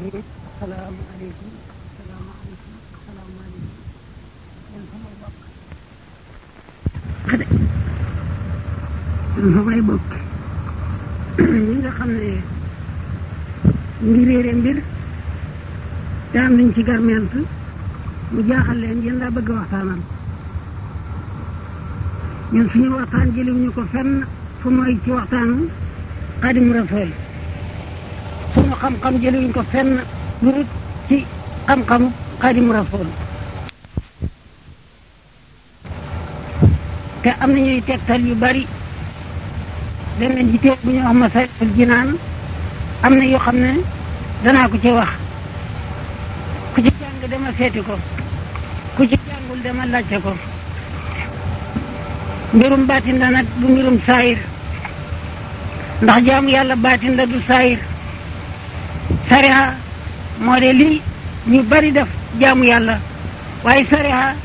rahim salaamaaleykum salaamaaleykum salaamaaleykum yéen samay bokk xade yéen samay bokk ñi nga xam ne ngi réere mbir te am nañ ci garment mu jaaxal leen yéen laa bëgg a waxtaanal ñun suñu waxtaan jëliwuñu ko fenn fu mooy ci waxtaanu xaadimu rasool suñu xam-xam jëliwuñ ko fenn lu dul ci xam-xamu xaadimu rasool te am na ñuy tegtal yu bari dem nañ ci teeg bu ñu wax Masaalikul Jinaan am na yoo xam ne danaa ko ci wax ku ci jàng dama seeti ko ku ci jàngul dama laajte ko mbirum baatin la nag du mbirum saayir ndax jaamu yàlla baatin la du saayir sariha moo de lii ñu bari def jaamu yàlla waaye sariha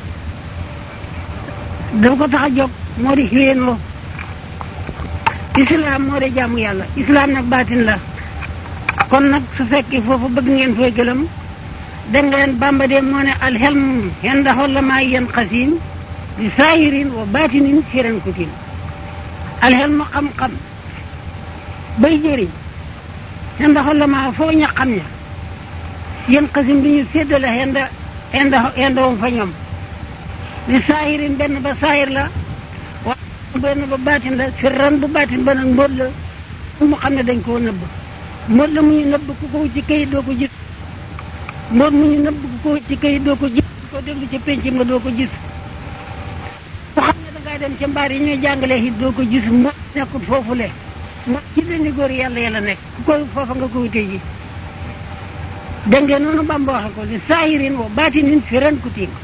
dafa ko tax a jóg moo di xiwéenoo islam moo de jaamu yàlla islam nag baatin la kon nag su fekkee foofu bëgg ngeen fooy gëlëm da ngeen bamba de moo ne alxelm henda hollama yen xasim di saahirin wa baatinin firan kutin alxelm xam-xam bay jëriñ henda hollama foo ña xam ña yen xasim bi ñu séddale henda henda henda wom fa ñoom di saahirin benn ba saahir la wa benn ba baatin la firan bu baatin ba nag mbóot la mu xam ne dañ koo nëbb mbóot la mu ñu nëbb ku ko ci kayit doo ko gis mbóot mu ñu nëbb ku ko ci kayit doo ko gis ku ko déglu ci penc ma doo ko gis ku xam ne dangaa dem ca mbaar yi ñuy jàngalee it doo ko gis mbóot nekkul foofu le mbóot ci benn góor yàlla yàlla nekk ku koy foofa nga ko wutee ji dégg ngeen noonu Bamba waxe ko li saahirin wa baatinin fi ren ku tiim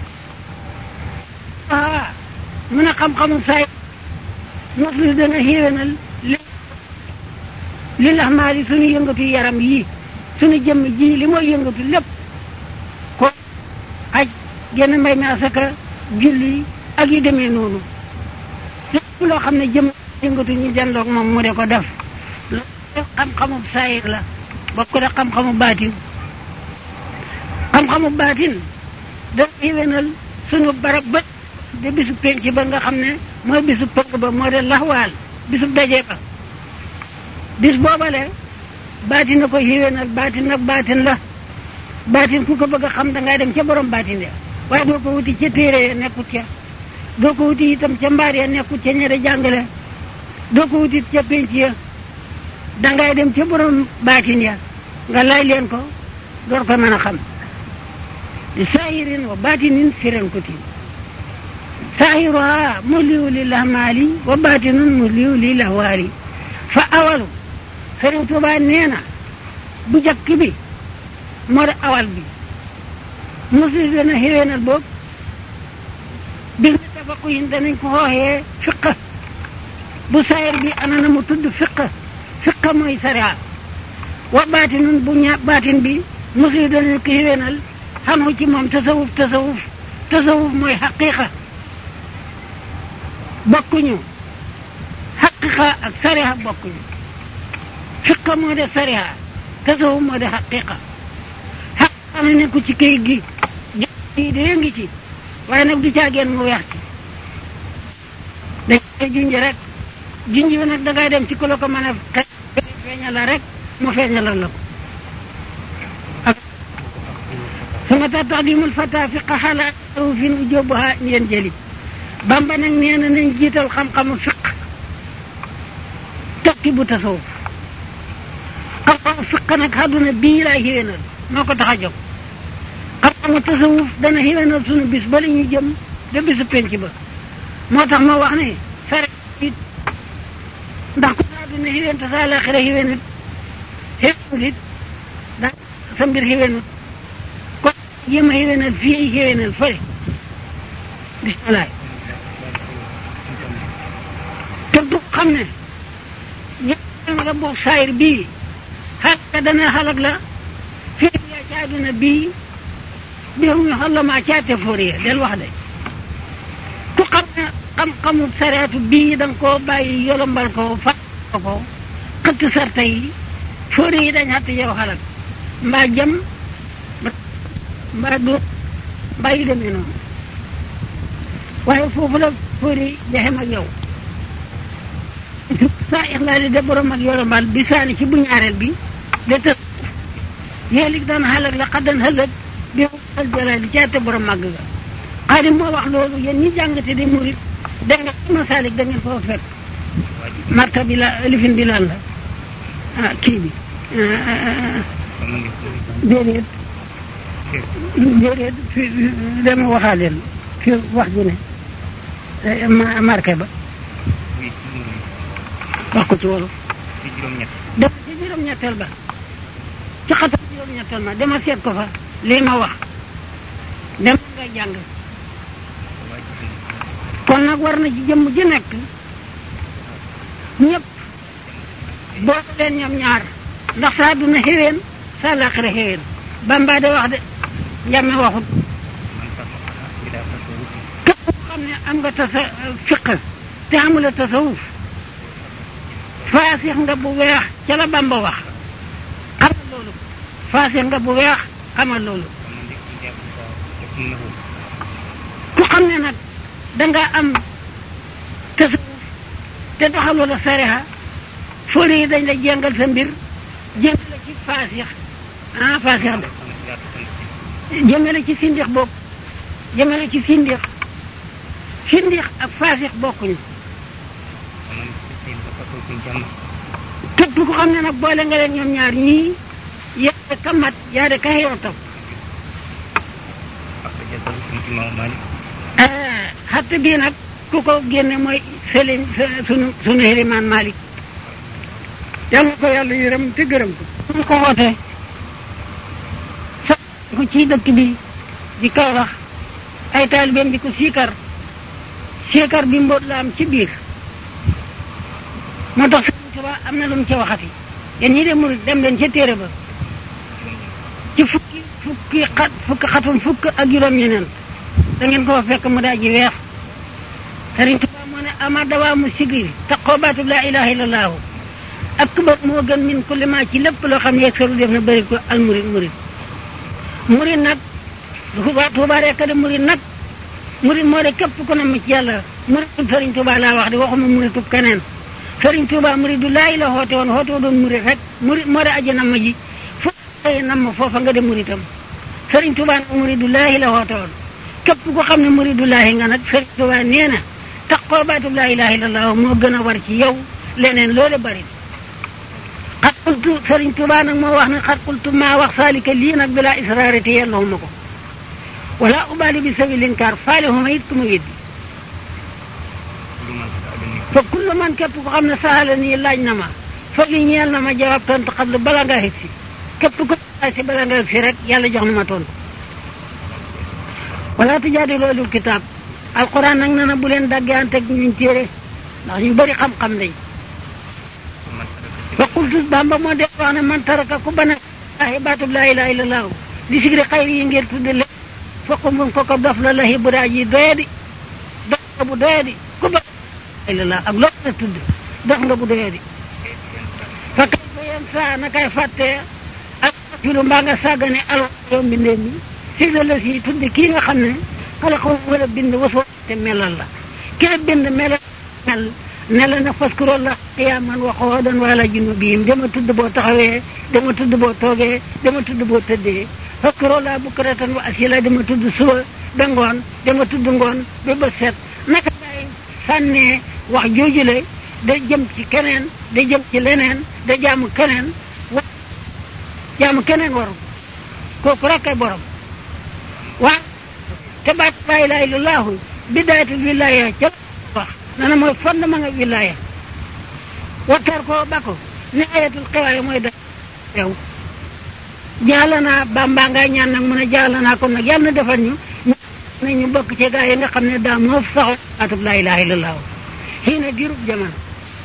ah mu ne xam-xamu saay mos li dana xéwénal li li lax maa li suñu yëngatu yaram yii suñu jëmm ji li mooy yëngatu lépp ko aj genn mbay mi asaka julli ak yu demee noonu lépp loo xam ne jëmm yëngatu ñu janloog moom mu de ko def loolu xam-xamu saayir la bokk ko de xam-xamu baatin xam-xamu baatin dana xéwénal suñu barab ba de bisu penc ba nga xam ne mooy bisu pënk ba moo de laxwaal bisu daje ba bis boobale baatin na ko xiwénal baatin nag baatin la baatin ku ko bëgg a xam da ngay dem ca borom baatin ya waaye doo ko wuti ca téere ya nekkut ca doo ko wuti itam ca mbaar ya nekkut ca ñere jàngale doo ko wuti ca penc ya da ngay dem ca borom baatin ya nga laaj leen ko door ko mën a xam di saahirin wa baatinin firen kutin saahiruha muliu li lahmaali wa baatinun muliu li lahwaali fa awalu Sëriñ Tuubaa nee na bu jëkk bi moo di awal bi mosu dana xéwénal boobu bi nga tafaqu yin danañ ko xooxee fiqa bu saayir bi ana na mu tudd fiqa fiqa mooy sariya wa baatinun bu ña baatin bi mosu danañ ko xéwénal xanu ci moom tasawuf tasawuf tasawuf mooy xaqiqa bokkuñu xaqiqa ak sariya bokkuñu fiqa moo de sariya tasawuf moo de xaqiqa xaqiqa na nekku ci këyit gi yi de ngi ci waaye nag du caageen mu weex ci dañ koy junj rek junj bi nag dangay dem ci ku la ko mën a feeñal la rek mu feeñalal la ko ak sama tax tax dimul fata fiqa xalaat fi nu jóbbuha ngeen jëli bamba nag nee na nañ jiital xam-xamu fiq tokki bu tasawuf xam-xamu fiq nag àdduna bii laay xéwénal moo ko tax a jóg xam-xamu tasawuf dana xéwénal sunu bis ba la ñuy jëm de bisu penc ba moo tax ma wax ne sare it ndax ku sa àdduna xéwén te sa àlaxira xéwénut xéwénut it da sa mbir xéwénut kon jéem a xéwénal fii ay xéwénal fële bisimilah te du xam ne ña nga boog saayir bii xalaka dana xalak la fii yaa ci àdduna bii bi mu xallama caate fóoriya del wax de ku xam ne xam-xamu sareetu bii da nga koo bàyyi yolombal ko fa ko xëtt sarta yi fóori yi dañ xatt yow xalak mbaa jam mbaa dóor mbaa yu demee noonu waaye foofu la fóori jaxem ak yow saa ixlaali de borom ak yorombal bi saani ci bu ñaareel bi de tës yéelig daan xalak la xaddan xëlëg bi al jalaali caate borom màgg ga xaadim moo wax loolu yéen ñi jàngate di murit da nga masaalik da ngeen foo fekk marta bi la lifin bi lan la ah kii bi déedéet déedéet fi dama waxaaleen fi wax ji ne ma marqué ba wax ko ci wolof dama ci juróom-ñetteel ba ci xatam juróom-ñetteel ma dama seet ko fa lii ma wax dem nga jàng kon nag war na ci jëmm ji nekk ñëpp boole leen ñoom ñaar ndax saa duna xeween saa laaxira xeween bamba de wax de njàmme waxut képp ku xam ne am nga tasa fiq te amula tasawuf faasix nga bu weex ca la bamba wax xamal loolu faasix nga bu weex xamal loolu ku xam ne nag danga am tasawuf te doxaloo la sariha fóori yi dañ la jéngal sa mbir jéngal la ci faasix ah faasix de jëmale ci sindix bokk jëmale ci sindix sindix ak faasix bokkuñu képp ku xam ne nag boole nga leen ñoom ñaar ñii yaa de ka mat yaa de ka xeew topp xatte bii nag ku ko génne mooy sëliñ sunu sunu xelimaan Malick yàlla ko yàlla yërëm te gërëm ko ñu ko wootee sax ko ci dëkk bi di Kaolack ay taalibeem di ko siikar siikar bi mbóot la am ci biir moo tax Sëriñ Tuubaa am na lu mu ca waxati yéen ñi de murit dem leen ca téere ba ci fukki fukki xat fukki xatum fukk ak juróom ñeneen da ngeen ko fekk mu daa ji weex Sëriñ Tuubaa moo ne ama dawaa mu sigri taqoo baatub laa ilaha illallahu akbar moo gën min kulli ma ci lépp loo xam ne yegg saru def na bëri ko al murit murit murit nag Tuubaa Tuubaa rek de murit nag murit moo de képp ku ne mu ci yàlla muritub Sëriñ Tuubaa laa wax de waxuma muritub keneen Sëriñ Tuubaa murit du laay la xoote woon xoote doon murit rek murit moo de aji nam ji foofu nam foofa nga de muritam Sëriñ Tuubaa nag murit du laahi la xoote woon képp ku xam ne murit du laahi nga nag Sëriñ Tuubaa nee na taqoo baatub laa ilaaha illallah moo gën a war ci yow leneen loole bari xat qultu Sëriñ Tuubaa nag moo wax ne xat qultu maa wax saalika lii nag bilaa israari te yellawuma ko wala ubaali bi sawi linkaar faale huma it ku ma weddi fa kullu man képp ko xam ne saala nii laaj na ma fa li ñeel na ma jawaab tontu xablu bala ngaa xit si képp ko laaj si bala nga si rek yàlla jox na ma tontu wala tujaadi loolu kitaab alquran nag na na bu leen daggeante ak ñuñ téere ndax ñu bëri xam-xam lañ fa qultu bamba moo dee wax ne man taraka ku bana ahi baatub laa ilaha illallah di sigri xayri yi ngir tudde le foqum ko ko dof la lahi bu daa ji doyadi dof nga bu doyadi ku ba illallah ak loo na tudd dof nga bu doyadi fa kay fa yéen saa na kay fàttee ak filu mbaa nga sàggane alwa yow mbindee mi sigla la si tudde kii nga xam ne xala ko wala bind wasoo te melal la ki la bind melal mel ne la na faskuroo la qiyaaman wa qu'uudan wa alaa junuubihim dama tudd boo taxawee dama tudd boo toogee dama tudd boo tëddee faskuroo la bukratan wa asiila dama tudd suba ba ngoon dama tudd ngoon ba ba set naka ngay sànnee wax joojule da jëm ci keneen da jëm ci leneen da jaamu keneen wa jaamu keneen waru kooku rek ay borom waaw te baat laa ilaaha illallaahu bidaayatul wilaaya ca wax nana mooy fondement nga wilaaya wattar ko bako ne ayatul xiwaaya mooy da yow jaala naa bamba nga ñaan nag mun a jaala naa kon nag yàlla na defal ñu na ñu bokk ci gaa yi nga xam ne daa moo saxo baatub laa ilaha illallah xii na dirub jamono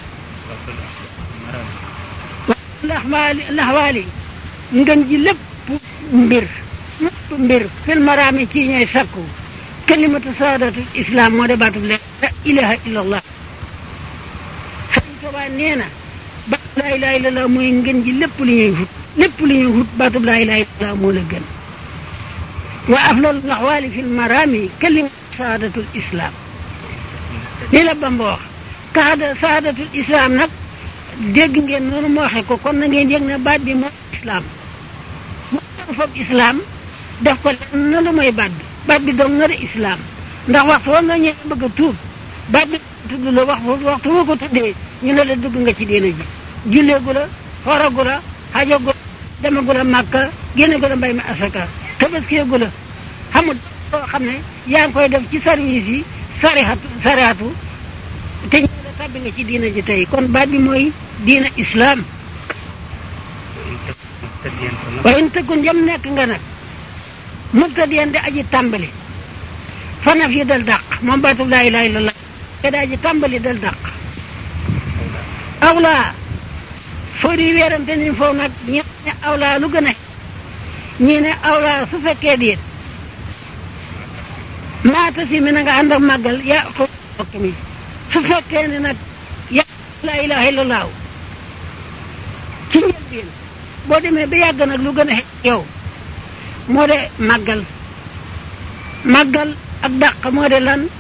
laxwaali laxwaali ngën ji lépp mbir lépp mbir fil maraami ci ñooy sakku kalimatu saadatu islam moo de baatub la ilaha illallah sëriñ Tuubaa nee na baatub laa ilaha illallah mooy ngën ji lépp lu ñuy wut lépp lu ñuy wut baatub laa ilaha illallah moo la gën wa afdalu laxwaali fi lmarami kalimatu saadatul islam lii la Bamba wax kaada saadatul islam nag dégg ngeen noonu mu waxe ko kon na ngeen yëg ne baat bi mooy islam mu fab islam def ko lenn na lu mooy baat bi baat bi dong nga de islam ndax waxtu wa nga ñëw bëgg a tuub baat bi tudd la wax waxtu woo ko tuddee ñu ne la dugg nga ci diina ji julleegu la xoragu la xajagu la demagu la màkka génne gu la mbay mi asaka tabaskeegu la xamul loo xam ne yaa ngi koy def ci service yi sarihatu sarihatu te ñu la tàbbi nga ci diina ji tey kon baat bi mooy diina islam wa in tëkkun jëm nekk nga nag mubtadiyan di aji tàmbali fanaf yi dal dàq moom baatub laa ilaha illallah te daa ji tàmbali dal dàq awlaa foo di weerante ni foofu nag ñi ne awlaa lu gën a ñii ne awlaa su fekkee déet maata si mi na nga ànd ak màggal yaa ko bokk mi su fekkee ne nag yaa laa ilaha illallah ci njëlbeen boo demee ba yàgg nag lu gën a yow moo de màggal màggal ak dàq moo de lan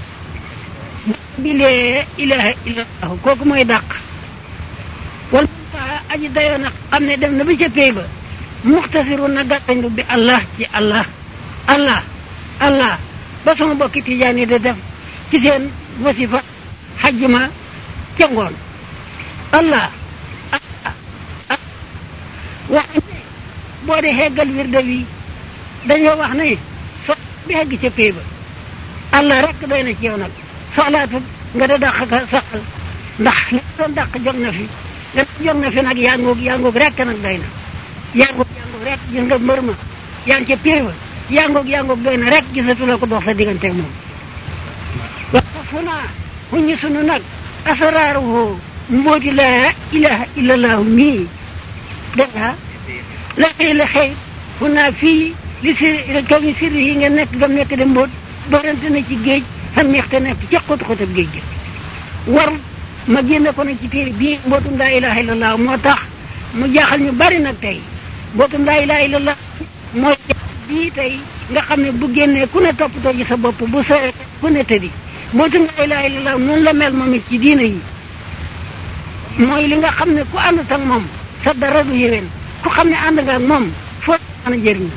bilee ilaha illallah kooku mooy dàq wala muntaha aji dayoo nag xam ne dem na ba ca pay ba muxtasiru na gàttañlu bi allah ci allah allah allah ba sama bokki tijaan yi de def ci seen wasifa xajjuma ca ngoon allah allah wax ne boo de xeggal wirde wi dañoo wax ne so bi xegg ca pay ba allah rek doy na ci yow nag soxlaatut nga da dàq ka saxal ndax li doon dàq jóg na fi li jóg na fi nag yaa ngoog yaa ngoog rek nag doy na yaa ngoog yaa ngoog rek gis nga mbër ma yaa ngi ca pay ba yaa ngoog yaa ngoog doy na rek gisatu la ko dox sa diggante moom wax fu naa xuññi sunu nag asraaruhu mbooti laa ilaha illallahu mii dégg nga la xëy la xëy fu naa fii li si kaw mi sirri yi nga nekk gam nekk de mbóot doorante na ci géej xam neex te nekk ca xóot xóotab géej gi war ma génne ko nag ci téere bii mbootum laa ilaha illallah moo tax mu jaaxal ñu bari nag tey mbootum laa ilaha illallah mooy bii tey nga xam ne bu génnee ku ne toppatoo ci sa bopp bu sore ku ne tëddi mbootum laa ilaha illallah noonu la mel moom it ci diina yi mooy li nga xam ne ku ànd ak moom sa dara du yéwén ku xam ne ànd nga ak moom foo mën a jëriñu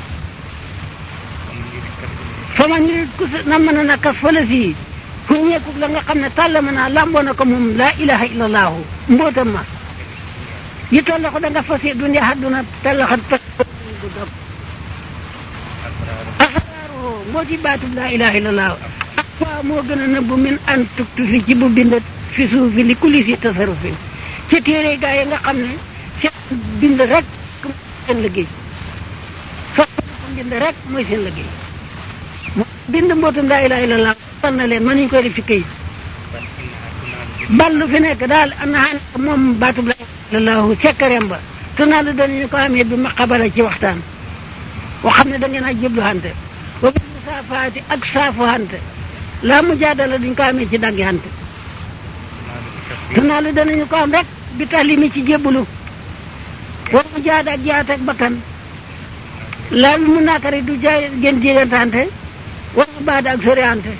fa man ñu ku na mën a nakkas fële fii ku ñeeku la nga xam ne tàllama naa lamboo na ko moom laa ilaha illallahu mbootam ma yi tolla ko da nga fas dunya hadduna tallaxat pa du dog asraaru mbooti baatub laa ilaha illallahu ak waa moo gën a nëbbu min an tuktu fi ci bu bindat fi suufi li kulli si tasarufin ci téere gaa yi nga xam ne seen bind rek seen liggéey so bind rek mooy seen liggéey bind mbootum laa ilaha illallah fal na leen mënuñ koy def ci këyit ballu fi nekk daal am na xam moom baatub laa ilaha illallah sekkareem ba te naa la danañu ko amee bi ma xabala ci waxtaan wax xam ne da ngeen a jëblu hante wa bi musaafaati ak saafu hante laa mu jaadala duñ ko amee ci daggi hante te naa la danañu ko am rek bi tax li mi ci jébbalu wa mu jaada ak jaat ak bakkan laa bi mu naakari du jaay gën jégantante wala baada ak soriante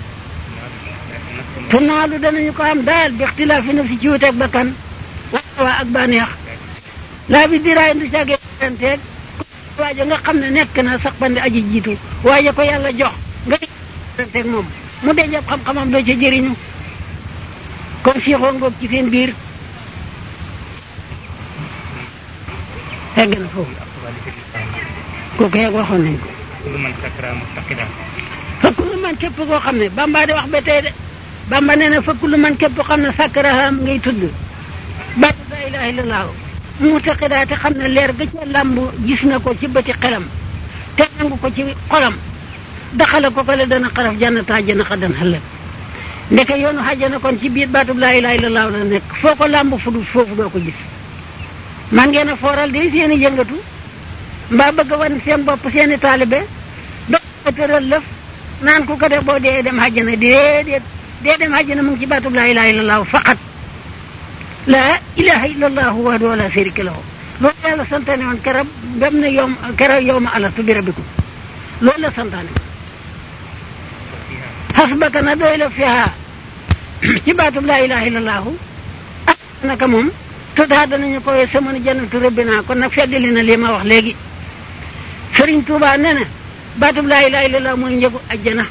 te naalu danañu ko am daal bi ixtilaafi nafsi ci wuteeg bakkan waa ak bànneex laa bi diraay du caagee teeg waaja nga xam ne nekk na sax bandi aji jiitu waaye ko yàlla jox nga teeg moom mu dee jàpp xam-xamam doo ca jëriñu kon siixoo ngoog ci seen biir egg na foofu kooku yeeg waxoon nañ ko kullu man sakra mustaqida fa kullu man képp koo xam ne bamba di wax ba tey de bamba nee na fa kullu man képp koo xam ne sakkaraha ngay tudd baatu la ilaha illallah mutaqida te xam ne leer ga ca làmb gis na ko ci bëti xelam te nangu ko ci xolam daxale ko ko le dana xaraf jannata àjjana xadan xëllëg ndeke yoonu xajjana kon ci biir baatub laa ilaha illallah la nekk foo ko làmb fu dul foofu doo ko gis man ngeen a fooral de seen i yëngatu mbaa bëgg a wan seen bopp seen i taalibe doo tëral lëf naan ku ko def boo dee dem xajjana déedéet dee dem xajjana mu ngi ci baatub laa ilaha illallah faqat laa ilaha illallah wahdahu la sharika lahu loolu yàlla santaane woon keroog dem na yow keroog yow ma alastu bi rabbikum loolu la santaane xasbaka na doy la fiha ci baatub laa ilaha illallahu ak naka moom tutaa danañu ko wee samanu jannatu rabbina kon nag feddali na lii ma wax léegi Sëriñ Tuubaa nee na baatub laa ilaha illallah mooy njëgu ajjana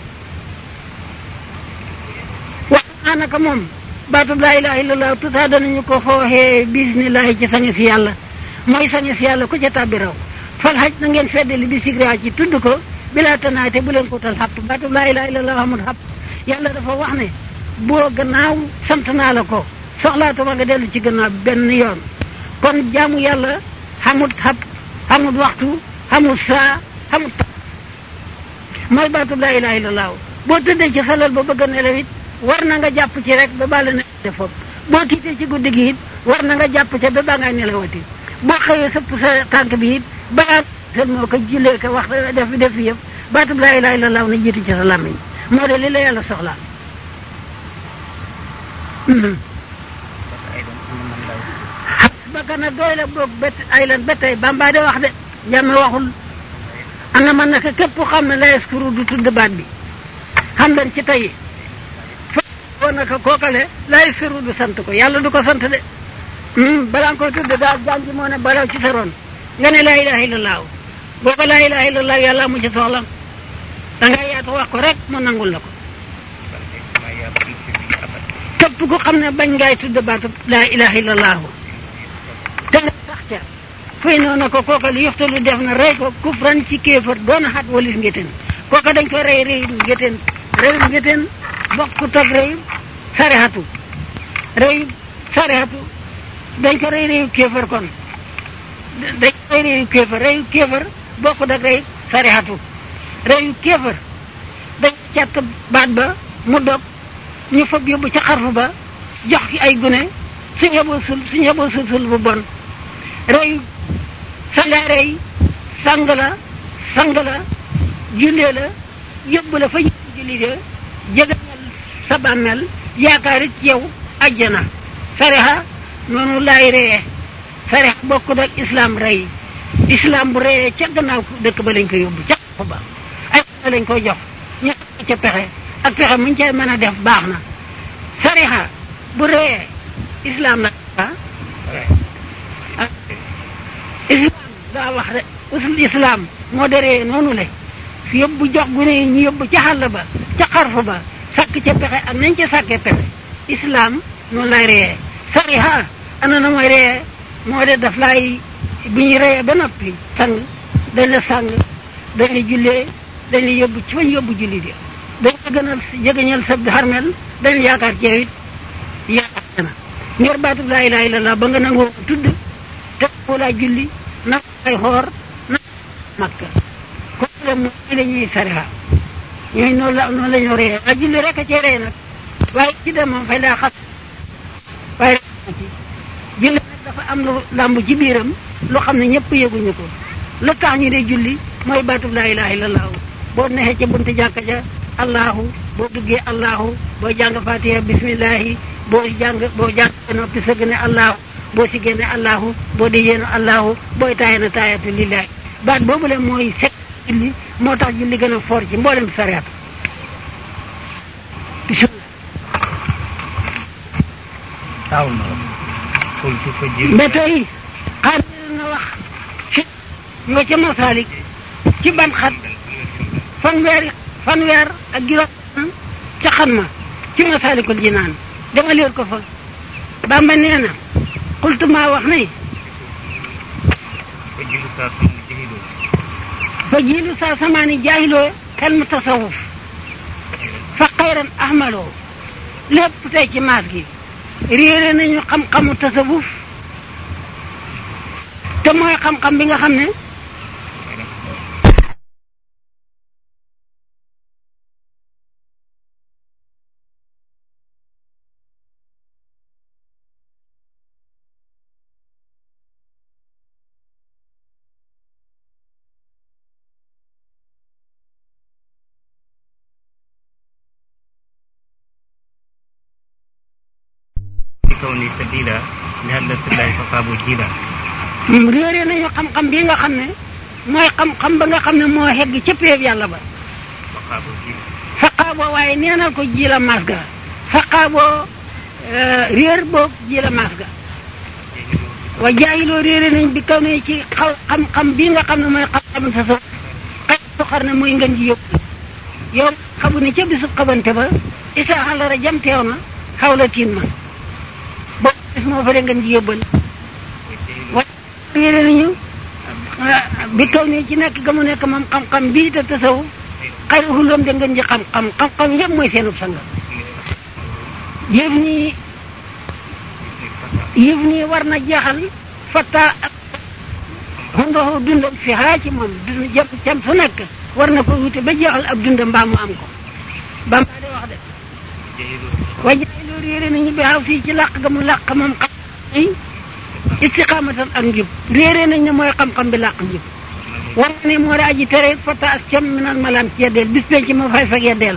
wax naa naka moom baatub laa ilaha illallah tutaa danañu ko xooxee bismillahi ci sange si yàlla mooy sange si yàlla ku ca tàbbi raw fal xaj na ngeen feddali bi sigraa ci tudd ko bilaa tanaate bu leen ko tal xapp baatub laa ilaha illallah amul xapp yàlla dafa wax ne boo gannaaw sant naa la ko soxlaatuma nga dellu ci gannaaw benn yoon kon jaamu yàlla xamut xapp xamut waxtu xamut saa xamut mooy baatub laa ilaha illallah boo tëddee ci salal ba bëgg a nelaw it war na nga jàpp ci rek ba bàlla ne def foofu boo tiitee ci guddi gi it war na nga jàpp ca ba baa ngay nelawati boo xëyee sëpp sa tànk bi it balaa sel moo ko jullee ko wax def def yëpp baatub laa ilaha illallah na jiitu ci sa làmmiñ moo de li la yàlla soxlaa xasbaka na doy la boog bet ay lan ba tey bamba de wax de jàmme waxul ana man naka képp xam ne la yaskuru du tudd baat bi xam leen ci tey fa woo naka kookale la yaskuru du sant ko yàlla du ko sant de balaa nga koy tudd daal jàngi moo ne balaw ci sa ron nga ne laa ilaha illallah boo ko laa ilaha illallah yàlla mu ci soxla da nga yaatu wax ko rek mu nangul la ko képp ku xam ne bañ ngaay tudd baatu laa ilaha illallah te nga sax ca fay noonu ko kooka li yoxtalu def na rey ko kufran ci kéefar doon xat walis ngéteen kooka dañ ko rey réyum ngéteen réyum ngéteen bokkut ak réyum sarexatu réyum sarexatu dañ ko rey réyu kéefar kon dañ ko rey réyu kéefar réyu kéefar bokkut ak réyu sarexatu réyu kéefar dañ càtt baat ba mu dog ñu fab yóbbu ca xarfu ba jox ki ay gune suñ yeboo sul suñ yeboo sul sul bu bon rey sanga rey sang la sang la jullee la yóbbu la fa ñu julli de jegañal sa bàmmeel yaakaar it yow ajjana sarexa noonu laay reyee sarex bokkut ak islam rey islam bu reyee ca gannaaw dëkk ba lañ ko yóbbu ca xarfu ba ay lañ koy jox ñu ca pexe ak pexe muñ cay mën a def baax na sariha bu reyee islam la islam daa wax de usul islam moo de reyee noonu le yóbbu jox gune yi ñu yóbbu ca xàll ba ca xarfu ba sàkk ca pexe ak nañ ca sàkkee pexe islam noonu lay reyee sariha ana na mooy reyee moo de daf lay bu ñu reyee ba noppi sang dañ la sang dañ la jullee dañ la yóbbu ci fañ yóbbu julli di dañ la gënal jegeñal sa xarmel dañ yaakaar ci yow it yaakaar na ngir baatub laa ilaha illallah ba nga nangoo tudd te ko laa julli na ay xoor na makka ko le mooy la ñuy sariha ñooy noonu la noonu la ñoo ree waa julli rek a cee ree nag waaye ci dem moom fay laa xas waaye ci julli nag dafa am lu làmb ci biiram lu xam ne ñëpp yëguñu ko lu tax ñu dee julli mooy baatub laa ilaha illallah boo neexee ca buntu jàkka ja allahu boo duggee allahu boo jàng fatiha bismillahi boo jàng boo jàng noppi sëgg ne allahu boo si génne allahu boo di yéenu allahu booy taaye na taayatu lillahi baat boobu le mooy sekk julli moo tax julli gën a foor ci mboolem sariat ba tey xaar na wax ci nga ca masaalik ci ban xat fanweer fanweer ak juróom ca xan ma ci masaalikul jinaan dama leer ko fa bamba nee na xultu maa wax ne fa jiilu saa samaani jaahiloo xel mu tasawuf fa xayran ahmaloo lépp tey ci maas gi réere nañu xam-xamu tasawuf te mooy xam-xam bi nga xam ne كوني سبيلا لهلة الله فصابوا جيلا réere nañu xam-xam bii nga xam ne mooy xam-xam ba nga xam ne moo xegg ca péeb yàlla ba faqaaboo ji faqaaboo waaye neenal ko ji la maas ga faqaaboo réer boog ji la maas ga wa jaayiloo réere nañ bi kaw ne ci xaw xam-xam bii nga xam ne mooy xam-xam sa so xay su xar ne muy ngën ji yóbbu yow xamu ne ca bisub xabante ba isa xalara jam teew na xaw la tiin ma boobu bis moo fa de ngën ji yóbbal wa réere nañu bi kaw ne ci nekk ga mu nekk moom xam-xam bii te tasaw xay xuloom de ngën ji xam-xam xam-xam yëpp mooy seenub sanga yëf nii yëf nii war na jeexal fatta ak xundoxu dundam fi xaa ci moom dund jëm cam su nekk war na ko wute ba jeexal ab dundam mbaa mu am ko bamba de wax de wajaay loolu réere nañu bi xaw fii ci làq ga mu làq moom xam yi istiqaamatan ak njub réere nañ ne mooy xam-xam bi làq njub war na ne moo di aji tere fatta ak cam minal malam ci yeddeel bis penc ma fay fag yeddeel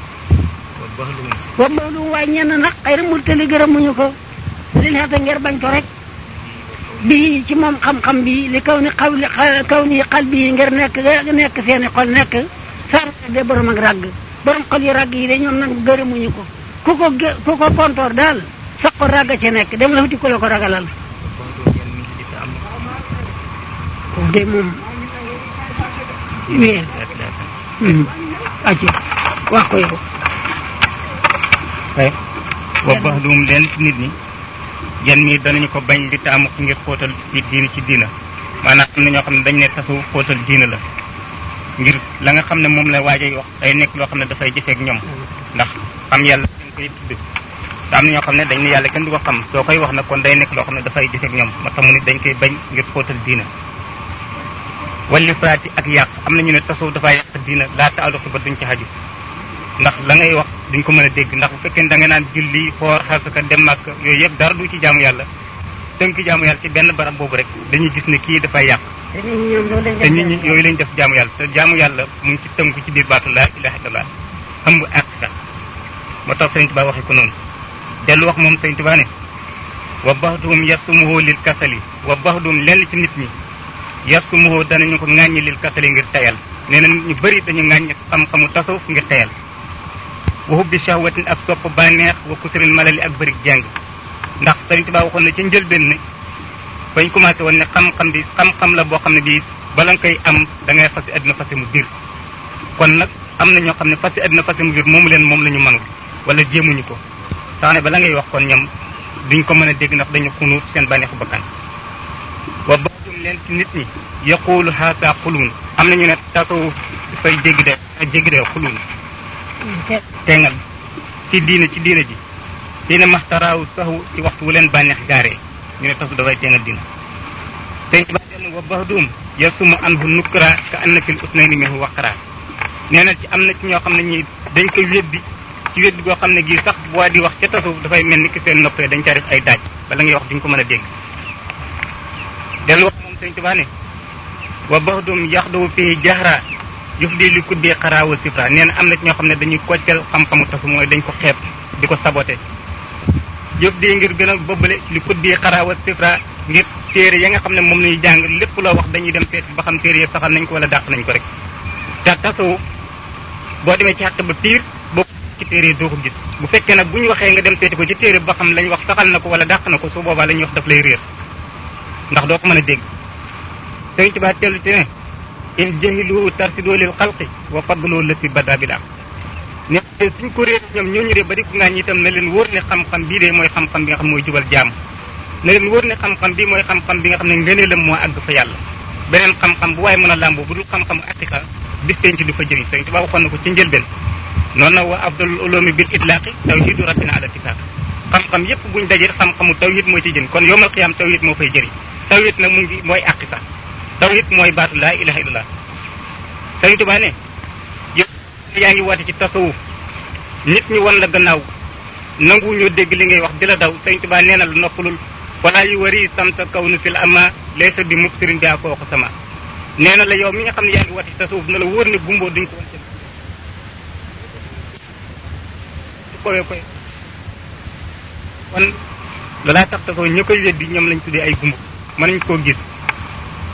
wa boolu waaye ñenn nag xëy na murtali gërëmuñu ko li xeeta ngir bañ ko rek bi ci moom xam-xam bi li kaw ni xaw li kaw ni xal bi ngir nekk nekk seeni xol nekk saara de borom ak ràgg borom xol yu ràgg yi de ñoom nag gërëmuñu ko ku ko gë ku ko pontoor daal sax ko ràgg ci nekk dem la futi ku la ko ragalal foofu de moom wéer acci wax ko yow ay wa baxdum leen ci nit ñi yan mii danañu ko bañ di taamu ngir xóotal ci diina ci diina maanaam am na ñoo xam ne dañ ne tasu xóotal diina la ngir la nga xam ne moom la waajay wax day nekk loo xam ne dafay jëfeek ñoom ndax xam yàlla dañ koy tudd te am na ñoo xam ne dañ ne yàlla kenn du ko xam soo koy wax nag kon day nekk loo xam ne dafay jëfeek ñoom moo tax mu nit dañ koy bañ ngir xóotal diina walli faraati ak yàq am na ñu ne tasu dafay yàq diina laata aluxi ba duñ ci xaju ndax la ngay wax duñ ko mën a dégg ndax bu fekkee da nga naan julli xoor xasaka dem màkk yooyu yëpp dara du ci jaamu yàlla tënk jaamu yàlla ci benn barab boobu rek dañuy gis ne kii dafay yàq te nit ñi yooyu lañ def jaamu yàlla te jaamu yàlla mu ngi ci tënku ci biir baatu laa ilaha illallah ëmb ak sax moo tax sëñ Tuba waxee ko noonu dellu wax moom sëñ Tuba ne wa baxdum yasumuhu lil kasali wa baxdum lenn ci nit ñi yasumuhu danañu ko ŋàññi lil kasali ngir tayal nee na nit ñu bëri dañu ŋàññi xam-xamu tasawuf ngir tayal wa hubbi shahwatin ak sopp bànneex wa kusril malali ak bëri jàng ndax Sëriñ Tuubaa waxoon na ci njëlbeen ne bañ commencé woon ne xam-xam bi xam-xam la boo xam ne bii bala nga koy am da ngay fasi àddina fasi mu biir kon nag am na ñoo xam ne fasi àddina fasi mu biir moomu leen moom la ñu mënul wala jéemuñu ko tax ne bala ngay wax kon ñoom duñ ko mën a dégg ndax dañu xunuut seen bànneexu bakkan wa baadum leen ci nit ñi yaquulu haasa xuluun am na ñu ne tasawuf dafay jéggi de jéggi de xuluun tengal ci diine ci diine ji diine maxtaraawu saxu ci waxtu wu leen bànneex gaaree ñu ne tasu dafay tengal diine te ba den wa baxdum yasumu anhu nukra ka anna fil usnayni minhu waqra nee na ci am na ci ñoo xam ne ñi dañ koy weddi ci weddi goo xam ne gii sax bu waa di wax ca tasawuf dafay mel ni ki seen noppee dañ ca def ay daaj bala ngay wax duñ ko mën a dégg dellu wax moom sëñ Tuubaa ne wa baxdum yaxdawu fii jahra jëf di li kuddee xaraawa sifra nee na am na ci ñoo xam ne dañuy koccal xam-xamu tasu mooy dañ ko xeeb di ko saboté jëf di ngir gën a bëbbale li kuddee xaraawa sifra ngir téere ya nga xam ne moom lañuy jàng lépp loo wax dañuy dem seet ba xam téere ya saxal nañ ko wala dàq nañ ko rek te tasawu boo demee ci xàq ba piir boo ci téere yi doo ko gis bu fekkee nag bu ñu waxee nga dem seeti ko ci téere ba xam lañ wax saxal na ko wala dàq na ko su boobaa la ñuy wax daf lay réer ndax doo ko mën a dégg sëriñ Tuubaa tellu ci ne in jahilu tarsidoo lil xalqi wa fadloo lësi bada bi daam ne suñ ko réer ñoom ñooñu de ba di ko ngaañ itam na leen wóor ne xam-xam bii de mooy xam-xam bi nga xam mooy jubal jaam na leen wóor ne xam-xam bi mooy xam-xam bi nga xam ne ngëneelam moo àgg fa yàlla beneen xam-xam bu waaye mën a làmboo bu dul xam-xamu aqiqa bis penc du fa jëriñ sëriñ Tuubaa waxoon na ko ci njëlbeen noonu na wa afdalul ulumi bil itlaaqi tawhidu rabbina ala tifaaq xam-xam yépp buñ dajee xam-xamu tawhid moo ci jëriñ kon yowmal qiyaam tawhid moo fay jëriñ tawhid nag mu ngi mooy aqiqa tawhid mooy baatu laa ilaha illallah sëriñ Tuubaa ne yow yaa ngi woote ci tasawuf nit ñi won la gannaaw nangu ñoo dégg li ngay wax di la daw sëriñ Tuubaa nee na la noppalul wala yu wari samta kaw nu fil ama laysa bi mubsirin bi fooku sama nee na la yow mi nga xam ne yaa ngi woote ci tasawuf na la wóor ne gumboo duñ ko won kowe koy kon loolaa tax tasawuf ñi koy weddi ñoom lañ tuddee ay gumb mënuñ koo gis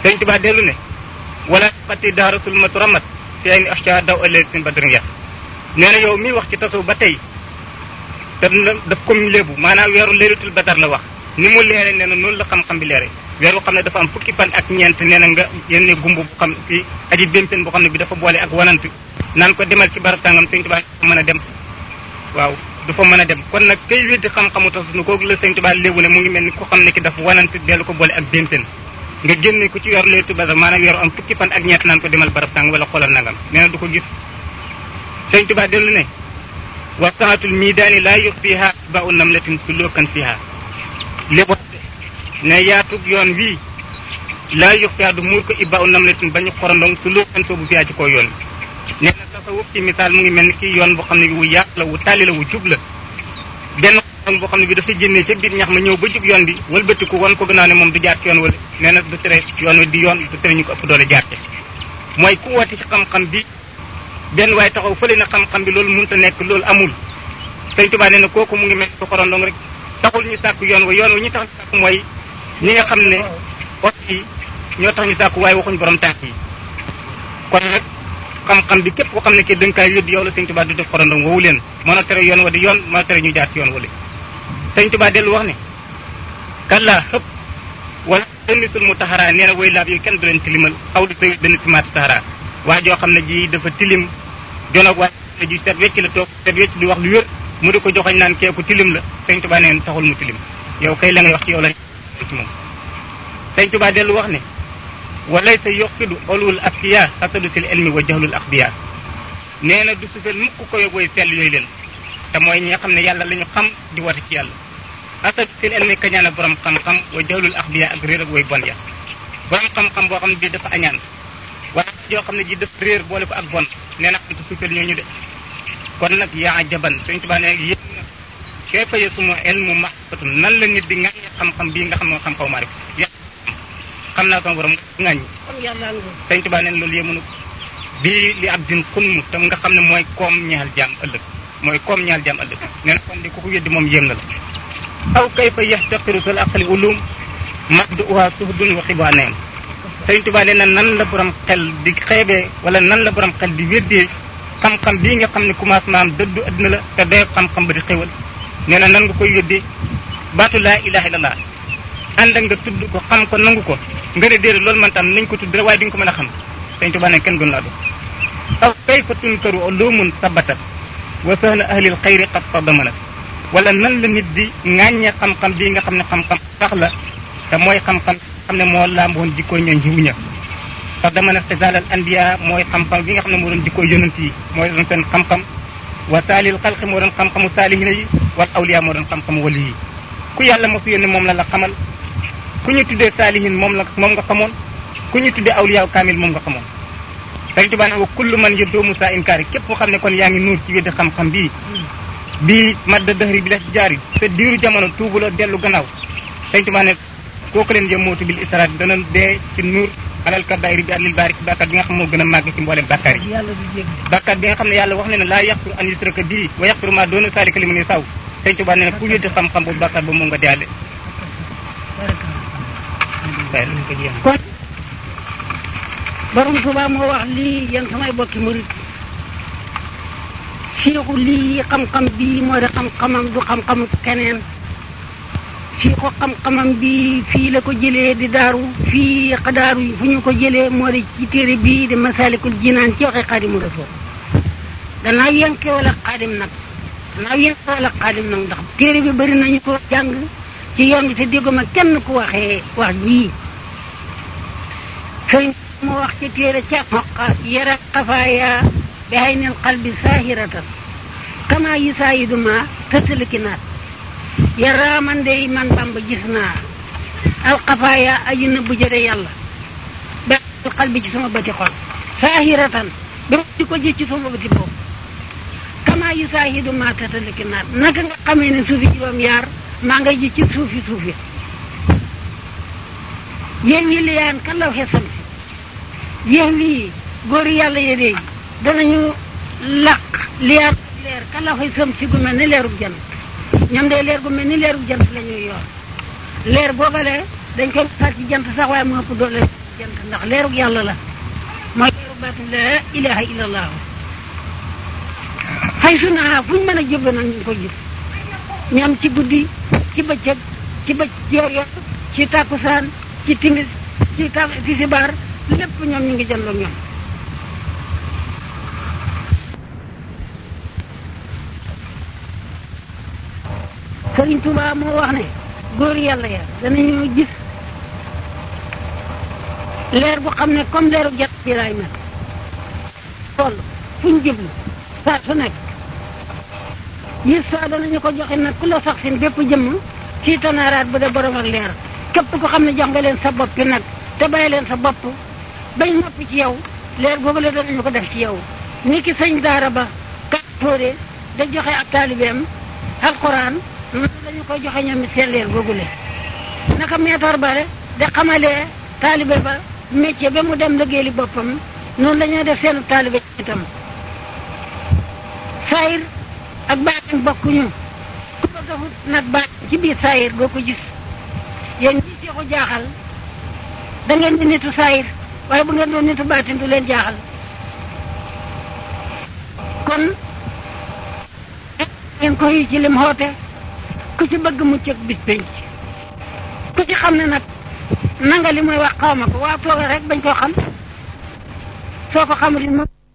sëñ Tuubaa dellu ne wala xatti daaratul maturamat fi ay ni ashca daw ëllëg sin badrin ya nee na yow miy wax ci tasaw ba tey te daf ko léebu maanaam weeru leeratul badar la wax ni mu leere nee na noonu la xam-xam bi leere weeru xam ne dafa am fukki fan ak ñeent nee na nga yénne gumb bu xam ci aji bémpen boo xam ne bi dafa boole ak wanant naan ko demal ci barab tàngam sëñ Tuubaa du mën a dem waaw du fa mën a dem kon nag kay weddi xam-xamu tasunu kooku la sëñ Tuubaa léebu ne mu ngi mel ni ku xam ne ki dafa wanant dellu ko boole ak bémpen nga génne ko ci weeru leeratul badar maanaam weeru am fukki fan ak ñeent naan ko demal barab tàng wala xoolal nangam nee na du ko gis sëñ Tuubaa dellu ne wa saatul miidaani laa yux fiiha ba u namlatin sulukan fiiha lépp ne yaatug yoon wii laa yux fiiha du muur ko ibba u namlatin ba ñu xorondong sulukan soobu fiiha ci kaw yoon nee na tasawuf ci misaal mu ngi mel ni kii yoon boo xam ne wu yaatu la wu tàlli la wu jub la benn xorondong boo xam ne bi dafa génnee ca biir ñax ma ñëw ba jub yoon bi wëlbatiku wan ko gannaaw ne moom du jaar ci yoon wala nee na du tere yoon wi di yoon du tere ñu ko ëpp doole jaar ci mooy ku woote ci xam-xam bi benn waaye taxaw fële na xam-xam bi loolu mënut a nekk loolu amul sëñ Tuubaa nee na kooku mu ngi mel ko xorondong rek taxul ñu sàkk yoon wa yoon wa ñu tax ñu sàkk mooy ñi nga xam ne ot yi ñoo tax ñu sàkk waaye waxuñ borom tànk yi kon nag xam-xam bi képp koo xam ne kii da nga kaay yóbbu yow la sëñ Tuubaa di def xorondong woowu leen mën a tere yoon wa di yoon mën a tere ñu jaar ci yoon wala sëñ Tuubaa dellu wax ne kallaa xëpp wala ënnisul mu taxaraa nee na woy laab yi kenn du leen tilimal xaw di say benn simaati taxaraa waa joo xam ne ji dafa tilim jonoog waa ne ji set wecc la toog set wecc di wax lu wér mu di ko joxoñ naan keeku tilim la sëñ Tuubaa neen taxul mu tilim yow kay la ngay wax ci yow la ci moom sëñ Tuubaa dellu wax ne walay sa yoqidu olul askiya xasadu sil ilmi wa jahlul axbiya nee na du sufel mukk ko yóbboy sell yooyu leen te mooy ñi nga xam ne yàlla la ñu xam di wate ci yàlla xasadu sil ilmi kañaan a borom xam-xam wa jahlul axbiya ak réer ak way bon ya borom xam-xam boo xam ne bii dafa añaan waaye joo xam ne ji dafa réer boole ko ak bon nee na xam te suufeel ñooñu de kon nag yaa jaban sëñ Tuubaa ne yéen na kay faye suma ilmu maxfatun nan la nit di ŋàññi xam-xam bii nga xam ne xam-xaw maa rek xam naa sama borom ŋàññi kon yàlla nga sëñ Tuubaa neen loolu yéemunu bii li ab din xunmu tam nga xam ne mooy koom ñaal jaam ëllëg mooy koom ñaal jaam ëllëg nee na kon di ku ko weddi moom yéem na la aw kay fa yaxtaqiru sal aqli ulum mabdu uha suhdun wa xibaa neem sëñ Tuubaa nee na nan la borom xel di xeebee wala nan la borom xel di weddee xam-xam bii nga xam ne commencement am dëddu adduna la te day xam-xam ba di xéwal nee na nan nga koy weddee baatu laa ilaha illallah ànd ak nga tudd ko xam ko nangu ko nga ne déedéet loolu man tam nañ ko tudd rek waaye di nga ko mën a xam sëñ Tuubaa ne kenn gën laa do aw kayfa tunkaru ulumun sabatat wa sahla ahlil xayri qad tadamanat wala nan la nit di ŋàññe xam-xam bii nga xam ne xam-xam sax la te mooy xam-xam xam ne moo làmboon jikkooy ñoom jiwu ña sax dama ne xisaalal anbiya mooy xam-xam bi nga xam ne moo doon jikkooy yonent yi mooy doon seen xam-xam wa saalil xalqi moo doon xam-xamu saalihina yi wal awliya moo doon xam-xamu wali yi ku yàlla mosu yónni moom la la xamal ku ñu tuddee saalihin moom la moom nga xamoon ku ñu tuddee awliya kaamil moom nga xamoon Sëriñ Tuubaa ne wa kullu man yëddoo musa inkaari képp koo xam ne kon yaa ngi nuur ci weddi xam-xam bii bii madda dëhri bi la ci jaari te diiru jamono tuubuloo dellu gannaaw Sëriñ Tuubaa ne kooku leen jëm mootu bil israat dana dee ci nuur alal kabaayir bi alil baari ci bàkkaat bi nga xam moo gën a màgg ci mboolem bàkkaar yi yàlla du jégg bàkkaat bi nga xam ne yàlla wax ne ne laa yaxfiru an yusraka bii wa yaxfiru maa doona saalika liman yasaw Sëriñ Tuubaa ne ne ku weddi xam-xam boobu bàkkaat ba moom nga deyaale kon borom Tuubaa moo wax lii yéen samay bokki murit siiku lii xam-xam bii moo di xam-xamam du xam-xamu keneen siiku xam-xamam bi fii la ko jëlee di daaru fii xadaaru fu ñu ko jëlee moo di ci téere bii di masalikul jinaan ci waxe xaadimu rasul gannaaw yenke wala xaadim nag gannaaw yenke wala xaadim nag ndax téere bi bëri nañu ko jàng ci yoon bi te dégguma kenn ku waxee wax jii sëriñ moo wax ci téere ca xoqa yara xafaaya bi hay nil qalbi saahiratan kama yi saayidu ma tësaliki naat yara man de man bamba gis naa alxafaaya aju na bu jëde yàlla bi hay qalbi ci sama bëti xol saahiratan ba di ko gis ci sama bëti boobu kama yi saayidu ma tësaliki naat naka nga xamee ne suufi juróom yaar maa nga ji ci suufi suufi yéen wi liyaan kan law xesam si yéen wi góor yàlla yi de danañu laq liyaar leer kan law xesam si gu mel ni leerub jant ñoom de leer gu mel ni leerub jant la ñuy yor leer boobale dañ koy misaal ci jant sax waaye mu ëpp doole jant ndax leerug yàlla la mooy leeru baatin la ilaha illallah xay su naa fu ñu mën a jubbe nag ñu ko gis ñam ci guddi ci bëccëg ci bëcc yor yor ci tàkkusaan ci timis ci ta tisibaar lépp ñoom ñu ngi jëndoo ñoom Sëriñ Tuubaa moo wax ne góor yàlla ya danañu gis leer bu xam ne comme leeru jant bi laay mel toll fu ñu jublu saa su nekk gis saa danañu ko joxe nag ku la sax sin bépp jëmm ci tanaaraat bu dee borom ak leer képp ko xam ne jox nga leen sa bopp nag te bàyyi leen sa bopp bañ noppi ci yow leer boobu la danañu ko def ci yow ni ki sëñ daara ba ka tóore da joxe ak taalibeem alquran noonu dañu koy joxe ñoom it seen leer googu le naka meetar bare da xamalee taalibe ba métier ba mu dem liggéeyali boppam noonu la ñuy def seenu taalibe itam saayir ak baatin bokkuñu ku bëgg a wut nag baat ci biir saayir boo ko gis yéen ñi seexu jaaxal da ngeen di nitu saayir waaye bu ngeen doon nitu baatin du leen jaaxal kon ngeen koy ci lim xoote ku ci bëgg mucc ak bis penc ku ci xam ne nag nanga li muy wax xaw ma ko waa tooga rek bañ koo xam soo ko xamul it